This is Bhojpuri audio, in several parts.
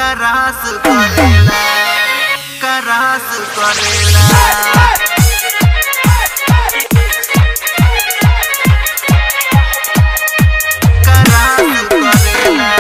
करास करेला करास करेला करास करेला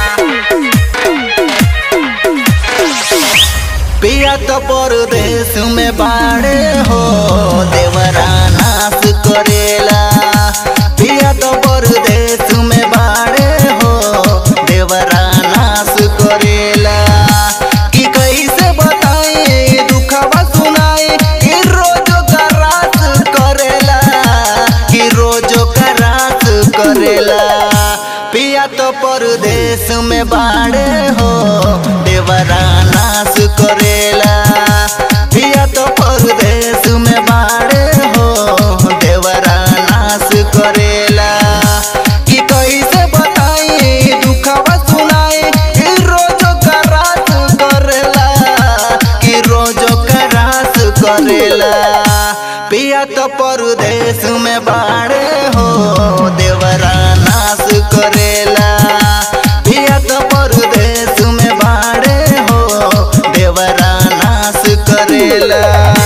पिया तो परदेश में बाड़े हो देवरा नाश करेला पिया तो परदेश में बाड़े हो देवरा नाश करेला कि कैसे बताए दुखवा सुनाए कि रोज करास करेला कि रोज करास करेला पिया तो परदेश में बाड़े हो देवरा नाश करेला पिया तो परदेश में बाड़े हो देवरा नाश करेला कि कैसे बताई दुखवा सुनाए कि रोज करास करेला कि रोज करास करेला पिया तो परदेश में बाड़े हो देवरा नाश करेला पिया तो परदेश में बाड़े हो देवरा नाश करेला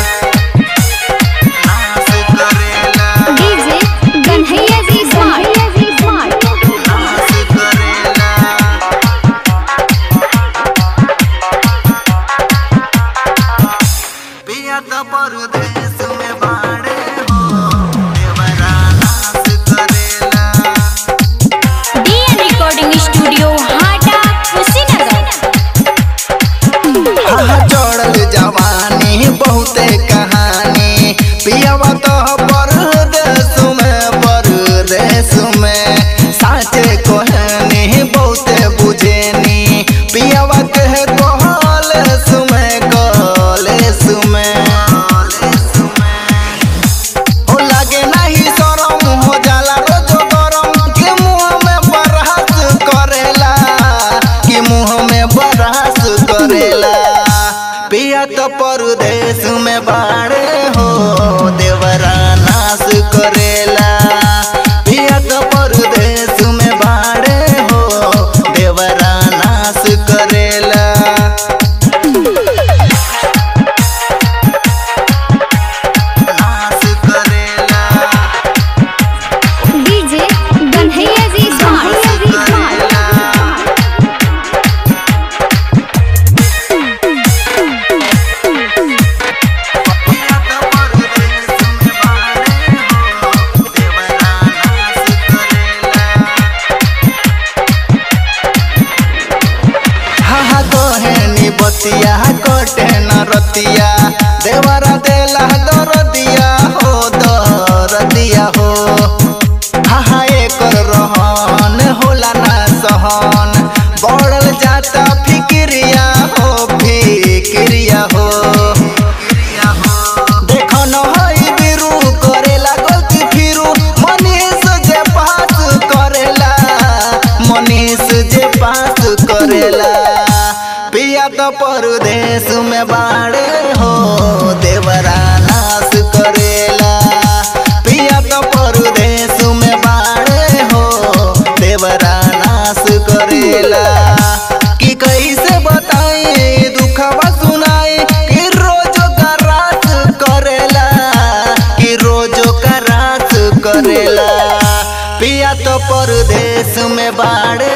नाश करेला डीजे कन्हैया जी स्मार्ट नाश करेला पिया तो परदेश में बाड़े हो देवरा नाश करेला डीएन रिकॉर्डिंग स्टूडियो हाटा कुशीनगर आहा चढ़ल जवानी बहुते कहानी पियावा तो परदेश में परदेश में साचे कहनी बहुते बुझेनी पियावा कहे कॉलेज में कॉलेज में हो लागे नाही शरम हो जाला रोज गरम कि मुंह में बरहस करेला कि मुंह में बरहस करेला पिया तो परदेश में बाड़े हो देवरा नाश करेला पिया तो परदेश में बाड़े हो देवरा नाश करेला नाश करेला डीजे कन्हैया जी स्मार्ट बतिया कटे न रतिया देवरा देला दरदिया हो दरदिया हो हाहा एकर रहन होला ना सहन बढ़ल जाता फिक्रिया हो फिक्रिया हो देखो न हई बिरू करेला गलती फिरू मनीष जे पास करेला मनीष जे पास करेला पिया तो परदेश में बाड़े हो देवरा नाश करेला पिया तो परदेश में बाड़े हो देवरा नाश करेला कि कैसे बताए दुखवा सुनाए कि रोज करास करेला कि रोज करास करेला पिया तो परदेश में बाड़े